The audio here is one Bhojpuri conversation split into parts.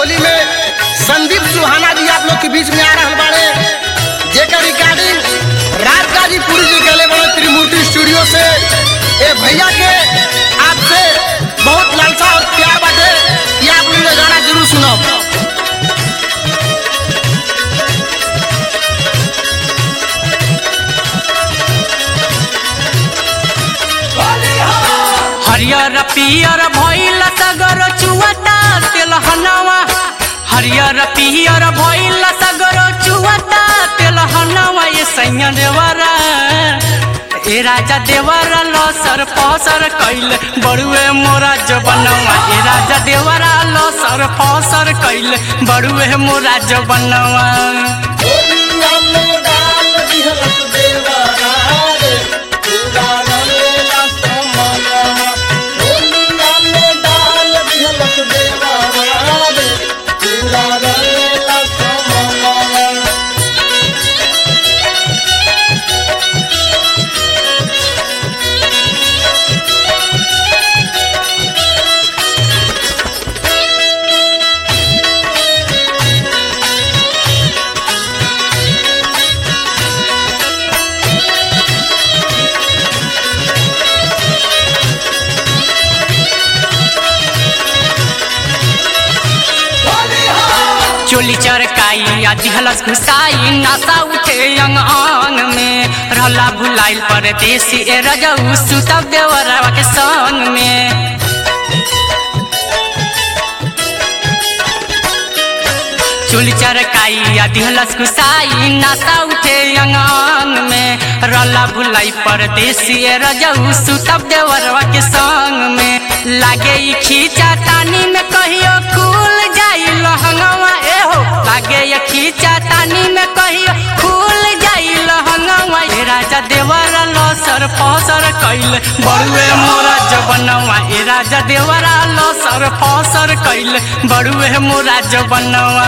होली में संदीप सुहाना जी आप लोग के बीच में आ रहल बाड़े जेकर रिकॉर्डिंग राज गाजीपुर जी गले बड़े त्रिमूर्ति स्टूडियो से ए भैया के आपसे बहुत लालसा और प्यार बाटे कि आप लोग ये गाना जरूर सुनो हरियर पियर भइल सगर चुवता तेलहनवा हरियर पियर भइल सगर चुवता तेलहनवा ये सैया देवरा ए राजा देवरा लसर फसर कैल बड़ुए मोरा जबनवा ए राजा देवरा लसर फसर कैल बड़ुए मोरा जबनवा चोली चरकाई आ दिहलस घुसाई नशा उठे अंग अंग में रहला भुलाइल परदेसी ए रजऊ सुतब देवरवा के संग में चोली चरकाई आ दिहलस घुसाई नशा उठे अंग अंग में रहला भुलाई परदेसी ए रजऊ सुतब देवरवा के संग में लागे ई खींचा तानी में कहियो खुल जाई लहंगवा ए हो लागे ये खींचा तानी में कहियो खुल जाई लहंगवा ए राजा देवरा लसर फसर कैल बड़ुए मोरा जबनवा ए राजा देवरा लसर फसर कैल बड़ुए मोरा जबनवा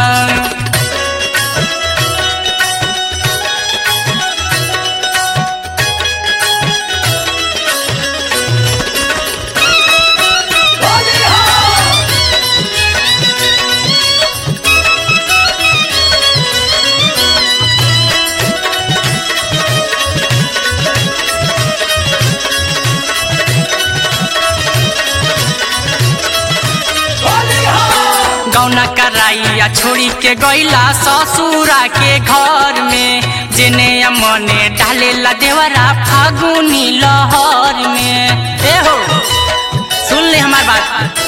गौना कराइया छोड़ी के गईला ससुरा के घर में जेने मने डालेला देवरा फागुनी लहर में ए हो सुन ले हमार बात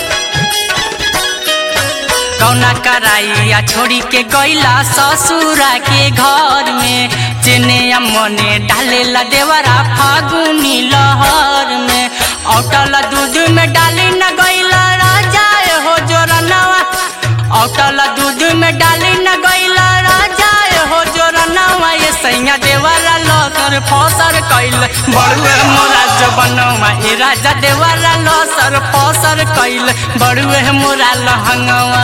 गौना कराइया छोड़ी के गईला ससुरा के घर में जेने मने डालेला देवरा फागुनी लहर में औटल दूध में डाली न गईला राजा ए हो जोरनवा औटल दूध में डाली न गईला राजा ए हो जोरनवा ये सैया देवरा लसर फसर कैल बड़ुए मोरा जबनवा ए राजा देवरा लसर फसर कैल बड़ुए मोरा लहंगवा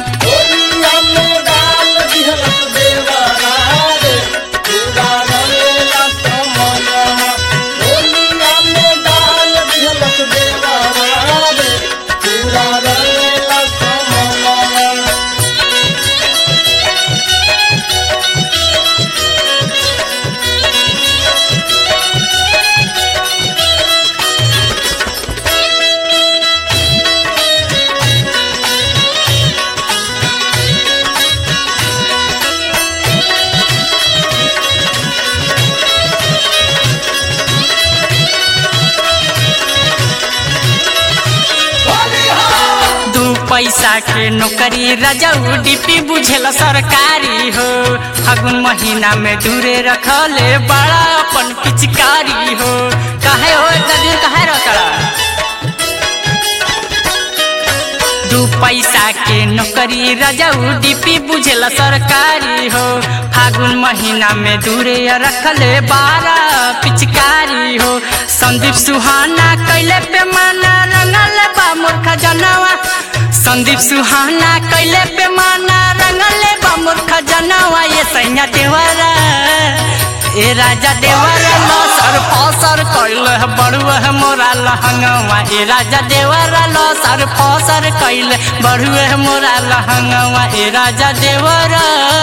दू पैसा के नौकरी रजऊ डिपी बुझेला सरकारी हो फागुन महीना में दूरे रखले बड़ा अपन पिचकारी हो काहे हो इतना दिन काहे रखला दू पैसा के नौकरी रजऊ डिपी बुझेला सरकारी हो फागुन महीना में दूरे रखले बारह पिचकारी हो संदीप सुहाना कैले पे माना रंगल बा मूर्ख जनवा संदीप सुहाना कैले पे माना रंगल बा मूर्ख जनवा ये सैया देवरा ए राजा देवर लसर फसर कैल बड़ुआ मोरा लहंगवा ए राजा देवर लसर फसर कैल बड़ुआ मोरा लहंगवा ए राजा देवर